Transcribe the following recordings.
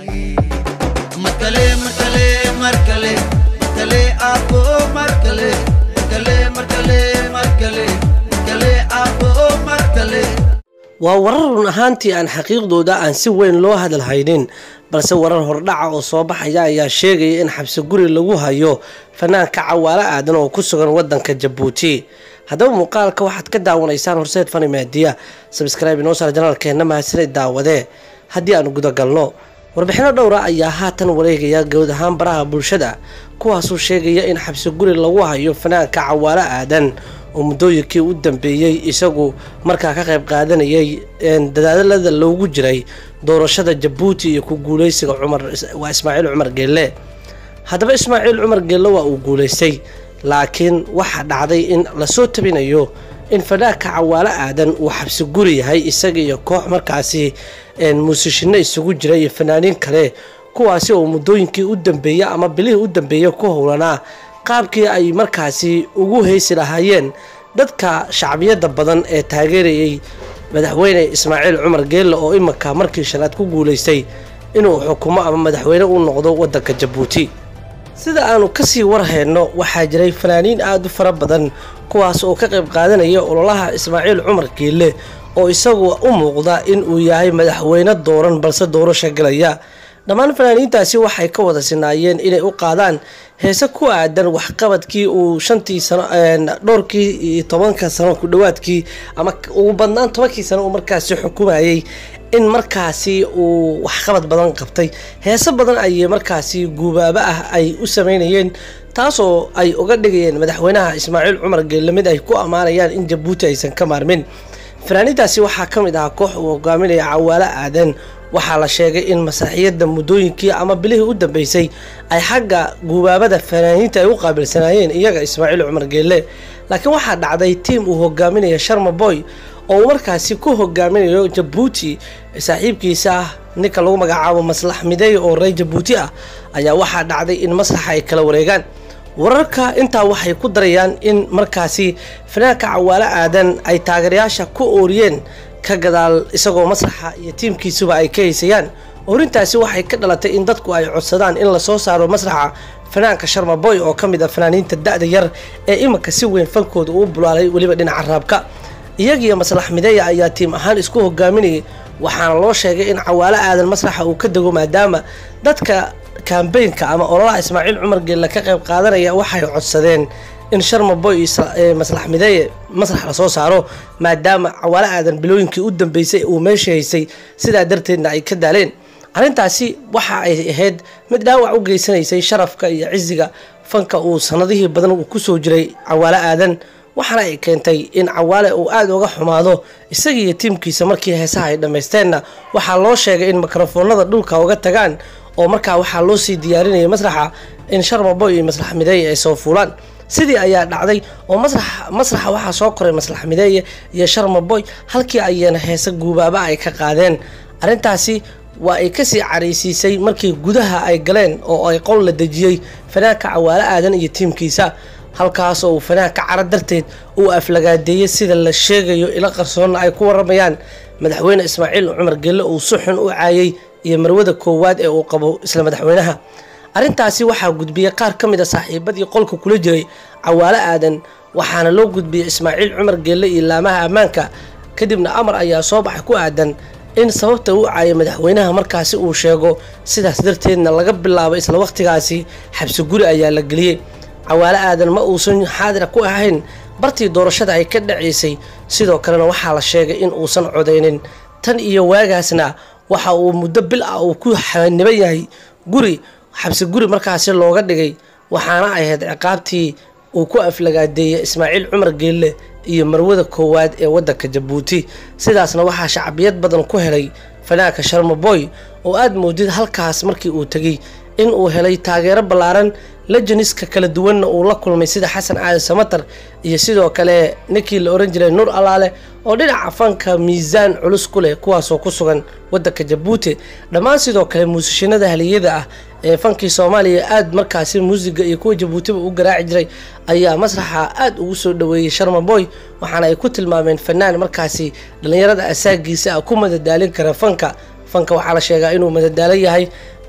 markale markale markale markale abo markale markale markale markale markale abo markale waa warar run ahaantii aan xaqiiqdooda aan si weyn loo hadalhaynin balse warar hordhaca oo soo baxaya ayaa sheegaya in xabsi guri lagu hayo fanaanka cawaalo aadan oo ku sugan wadanka jabuuti haddaba muuqaalka waxaad ka daawanaysaan horseed fani maadiya sabskraibe inoo saar janaalkeenna mahadsanay daawadee haddii aan gudagalno warbixino dhowra ayaa haatan wareegaya guud ahaan baraha bulshada kuwaasuu sheegaya in xabsi guri lagu hayo fanaanka cawaalo aadan oo muddooyinkii u dambeeyey isagu markaa ka qayb qaadanayay dadaalada loogu jiray doorashada jabuuti iyo ku guuleysiga cumar waa ismaaciil cumar geelle haddaba ismaaciil cumar geelle waa uu guuleystay laakiin waxaa dhacday in lasoo tabinayo in fanaanka cawaalo aadan uu xabsi guri yahay isaga iyo koox markaasi muusishino isugu jira iyo fanaaniin kale kuwaasi oo muddooyinkii u dambeeyey ama bilihii u dambeeyey ku howlanaa qaabkii ay markaasi ugu heysi lahaayeen dadka shacbiyadda badan ee taageerayay madaxweyne ismaaciil cumar geelle oo iminka markii shanaad ku guuleystay inuu xukumo ama madaxweyne u noqdo wadanka jabuuti sida aanu kasii warhayno waxaa jiray fanaaniin aada u fara badan kuwaas oo ka qayb qaadanaya ololaha ismaaciil cumar geelle oo isagu u muuqda in uu yahay madaxweyne dooran balse doorasho galaya dhammaan fanaaniintaasi waxay ka wada sinaayeen inay u qaadaan heese ku aadan waxqabadkii uu shantii sano dhowrkii iyo tobanka sano ku dhowaadkii ama ugu badnaan tobankii sano uu markaasi xukumayay in markaasi uu waxqabad badan qabtay heese badan ayay markaasi guubaabo ah ay u sameynayeen taasoo ay uga dhigayeen madaxweynaha ismaaciil cumar geelle mid ay ku ammaanayaan in jabuuti aysan ka maarmin fanaaniintaasi waxaa ka mid ahaa koox uu hogaaminaya cawaalo aadan waxaa la sheegay in masraxiyadda muddooyinkii ama bilihii u dambeysay ay xagga guubaabada fanaaniinta ay u qaabilsanaayeen iyaga ismaaciil cumar geelle laakiin waxaa dhacday tiim uu hogaaminaya sharma boy oo uu markaasi ku hogaaminayo jabuuti saaxiibkiisa ah ninka lagu magacaabo maslax mideey oo reer jabuuti ah ayaa waxaa dhacday in masraxa ay kala wareegaan wararka intaa waxay ku darayaan in markaasi fanaanka cawaalo aadan ay taageerayaasha ku ooriyeen ka gadaal isagoo masraxa iyo tiimkiisuba ay ka haysayaan orintaasi waxay ka dhalatay in dadku ay codsadaan in lasoo saaro masraxa fanaanka sharma boy oo ka mid ah fanaaniinta da-da yar ee iminka si weyn fankooda uu bulaalay weliba dhinaca raabka iyagiyo maslax mideeya ayaa tiim ahaan isku hogaaminayay waxaana loo sheegay in cawaalo aadan masraxa uu ka dego maadaama dadka kambeynka ama ololaha ismaaciil cumar geelle ka qayb qaadanaya waxay codsadeen in sharma boy iyo maslax mideeye masrax lasoo saaro maadaama cawaalo aadan bilooyinkii u dambeysay uu meesha haysay sidaa darteedna ay ka daaleen arrintaasi waxa ay ahayd mid dhaawac u geysanaysay sharafka iyo cisiga fanka uu sanadihii badan uu kusoo jiray cawaalo aadan waxaana ay keentay in cawaale uu aada uga xumaado isagiiyo tiimkiisa markii heesaha ay dhammaysteenna waxaa loo sheegay in mikrofoonada dhulka uga tagaan oo markaa waxaa loo sii diyaarinayay masraxa in sharma boy iyo maslax mideeye ay soo fuulaan sidii ayaa dhacday oo masraxa waxaa soo koray maslax mideeye iyo sharma boy halkii ayana heese guubaaba ay ka qaadeen arrintaasi waa ay kasii caraysiisay markii gudaha ay galeen oo ay qol la dejiyey fanaanka cawaalo aadan iyo tiimkiisa halkaas oo uu fanaanka cara darteed uu aflagaadeeyey sida la sheegayo ila qarsoonna ay ku waramayaan madaxweyne ismaaciil cumar gelle uu si xun u caayay iyo marwada koowaad ee uu qabo isla madaxweynaha arrintaasi waxaa gudbiyey qaar ka mid a saaxiibadii qolka kula jiray cawaalo aadan waxaana loo gudbiyey ismaaciil cumar geelle iyo laamaha ammaanka kadibna amar ayaa soo baxay ku aadan in sababta uu caayay madaxweynaha markaasi uu sheego sidaas darteedna laga bilaabo isla waqtigaasi xabsi guri ayaa la geliyey cawaalo aadan ma uusan xaadira ku ahayn bartii doorashada ay ka dhacaysay sidoo kalena waxaa la sheegay in uusan codaynin tan iyo waagaasna waxa uu muddo bil ah uu ku xaniban yahay guri xabsi guri markaasi looga dhigay waxaana ahayd ciqaabtii uu ku aflagaadeeyey ismaaciil cumar geelle iyo marwada koowaad ee wadanka jabuuti sidaasna waxaa shacbiyad badan ku helay fanaanka sharma boy oo aada moodid halkaas markii uu tegey in uu helay taageero ballaaran lejaniska kala duwanna uu la kulmay sida xasan aadan samatar iyo sidoo kale ninkii la oran jiray nuur allaale oo dhinaca fanka miisaan culus ku leh kuwaasoo ku sugan wadanka jabuuti dhammaan sidoo kale muusishinada haliyada ah ee fankii soomaaliya aada markaasi muusiga iyo kuwa jabuutiba u garaaci jiray ayaa masraxa aada ugu soo dhaweeyey sharma boy waxaana ay ku tilmaameen fanaan markaasi dhallinyarada asaagiisa ah ku madadaalin kara fanka fanka waxaa la sheegaa inuu madadaalo yahay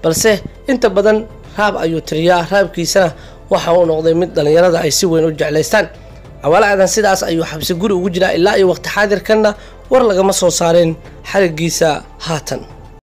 balse inta badan raab ayuu tiriyaa raabkiisana waxa uu noqday mid dhallinyarada ay si weyn u jeclaystaan cawaale aadan sidaas ayuu xabsi guri ugu jiraa ilaa iyo waqti xaadirkanna war lagama soo saareen xarigiisa haatan